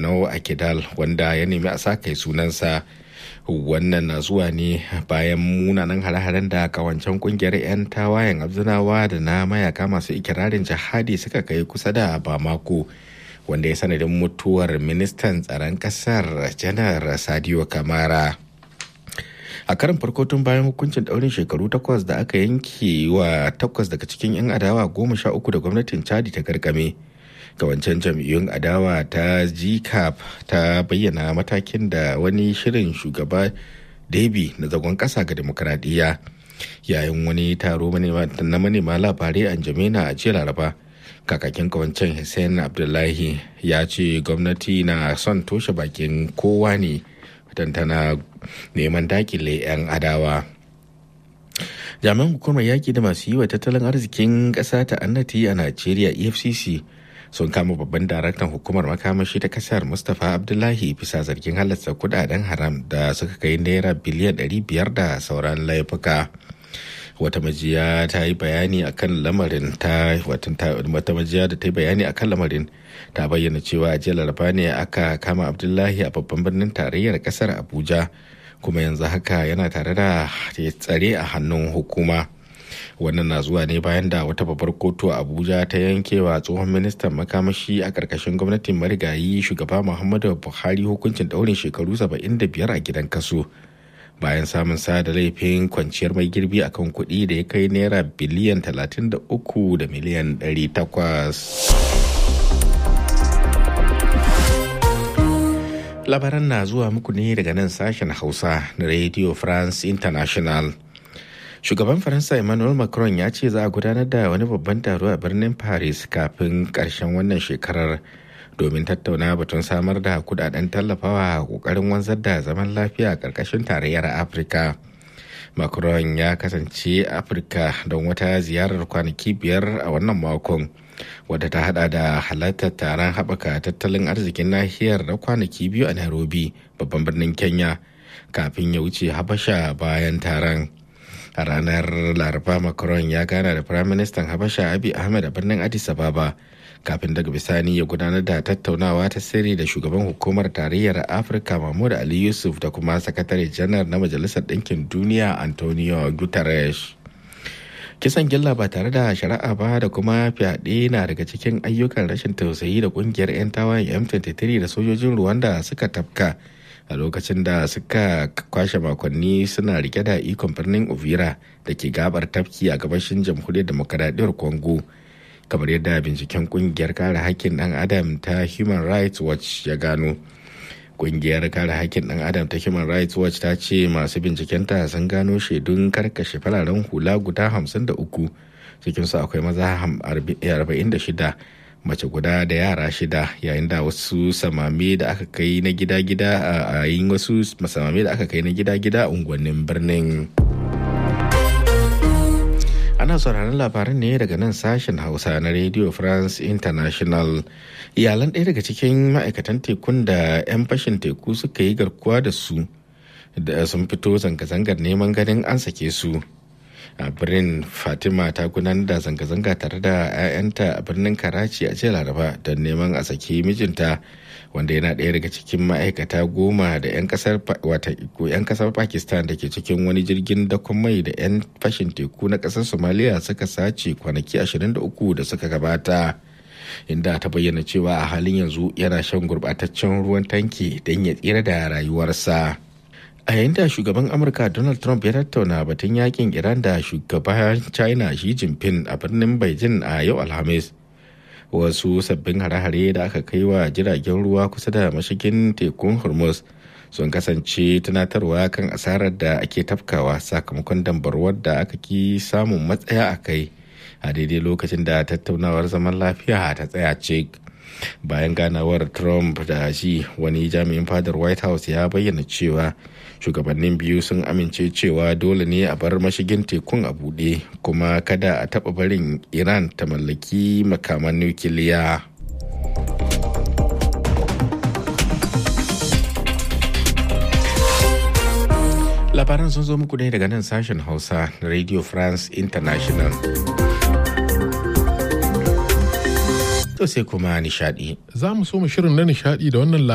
ganau a kidal wanda ya nemi a sa kai sunansa wannan na zuwa ne bayan munanan hare-haren da kawancen kungiyar 'yan tawayen abzinawa da na mayaka masu ikirarin jihadi suka kai kusa da bamako wanda ya sanadin mutuwar ministan tsaron kasar janar sadio kamara a karin farko tun bayan hukuncin daurin shekaru takwas da aka yanke wa takwas daga cikin 'yan adawa goma sha uku da gwamnatin chadi ta garkame wancan jam'iyyun adawa ta gcap ta bayyana matakin da wani shirin shugaba debi na zagon kasa ga demokradiyya yayin wani taro na manema labarai a jamina a jiya laraba kakakin kawancen hussein abdullahi ya ce gwamnati na son toshe bakin kowa ne tana neman dakile 'yan adawa jami'an hukumar yaƙi da masu yi wa tattalin arzikin ƙasa ta annati a najeriya efcc sun kama babban daraktan hukumar makamashi ta kasar mustapha abdullahi bisa zargin halasta kudaden haram da suka kai naira biliyan 500 da sauran laifuka wata majiya ta yi bayani akan lamarin ta wata majiya da ta yi bayani akan lamarin ta bayyana cewa a jiya laraba ne aka kama abdullahi a babban birnin tarayyar kasar abuja kuma yanzu haka yana tare da tsare a hannun hukuma wannan na zuwa ne bayan da wata babbar kotu a abuja ta yankewa tsohon ministan makamashi a ƙarƙashin gwamnatin marigayi shugaba muhammadu buhari hukuncin ɗaurin shekaru 75 a gidan kaso bayan samun sa da laifin kwanciyar mai girbi akan kuɗi da ya kai naira biliyan 33 da miliyan 800 labaran na zuwa muku ne daga nan sashen hausa na radio france international shugaban faransa emmanuel macron ya ce za a gudanar da wani babban taro a birnin paris kafin karshen wannan shekarar domin tattauna batun samar da kudaden tallafawa kokarin wanzar da zaman lafiya a karkashin tarayyar afirka macron ya kasance afirka don wata ziyarar kwanaki biyar a wannan makon wadda ta hada da halartar taron haɓaka tattalin arzikin nahiyar na kwanaki biyu a nairobi babban birnin kenya kafin ya wuce habasha bayan taron a ranar laraba macron ya gana da firaministan habasha abi ahmed a birnin addis ababa kafin daga bisani ya gudanar da tattaunawa ta sirri da shugaban hukumar tarayyar afirka mahmud ali yusuf da kuma sakatare janar na majalisar ɗinkin duniya antonio guterres kisan gilla ba tare da shari'a ba da kuma fyaɗe na daga cikin ayyukan rashin tausayi da ƙungiyar 'yan tawayen m23 da sojojin rwanda suka tafka a lokacin da suka kwashe makonni suna rike da ikon birnin uvira da ke gabar tafki a gabashin jamhuriyar demokaradiyyar congo kamar yadda binciken kungiyar kare hakkin dan adam ta human rights watch ya gano kungiyar kare hakkin dan adam ta human rights watch ta ce masu bincikenta sun gano shaidun karkashe fararen hula guda 53 cikinsu akwai maza 46 mace guda da yara shida yayin da wasu samame da aka kai na gida-gida a yin wasu samame da aka kai na gida-gida a unguwannin birnin ana sauraron labaran ne daga nan sashen hausa na radio france international iyalan ɗaya daga cikin ma'aikatan tekun da 'yan fashin teku suka yi garkuwa da su da sun fito zanga-zangar neman ganin an sake su a birnin fatima ta gudanar da zanga-zanga tare da 'ya'yanta a birnin karachi a jiya laraba don neman a saki mijinta wanda yana ɗaya daga cikin ma'aikata goma da 'yan kasar pakistan da ke cikin wani jirgin dakon mai da 'yan fashin teku na ƙasar somaliya suka sace kwanaki 23 da suka gabata inda ta bayyana cewa a halin yanzu yana shan gurbataccen ruwan tanki don ya tsira da rayuwarsa. a yayin da shugaban amurka donald trump ya tattauna batun yakin iran da shugaban china xi jinping a birnin beijing a yau alhamis wasu sabbin hare-hare da aka kai wa jiragen ruwa kusa da mashigin tekun hormuz sun kasance tunatarwa kan asarar da ake tafkawa sakamakon dambarwar da aka ki samun matsaya a kai a daidai lokacin da tattaunawar zaman lafiya ta tsaya cik bayan ganawar trump da shi wani jami'in fadar white house ya bayyana cewa shugabannin biyu sun amince cewa dole ne a bar mashigin tekun a buɗe kuma kada a taɓa barin iran ta mallaki makaman nukiliya labaran sun zo muku ne daga nan sashen hausa na radio france international to sai kuma nishadi za mu so mu shirin na nishadi da wannan